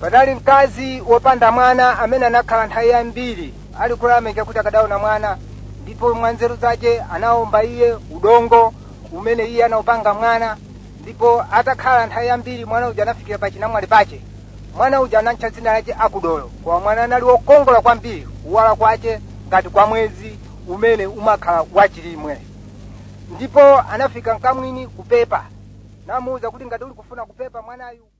panali mkazi wopanda mwana amene anakhala nthawi yambiri ali kulameka kuti akadaona mwana ndipo mwa nzeru zace anawomba iye udongo umene iye anaupanga mwana ndipo atakhala nthawi yambiri mwana uja anafikira pa chinamwali pace mwana uja anatcha dzina lace akudolo koma mwana anali wokongola kwambiri kuwala kwace ngati kwa mwezi umene umakhala wachilimwe ndipo anafika mkamwini kupepa namuwuza kuti ngati uli kufuna kupepa mwanayu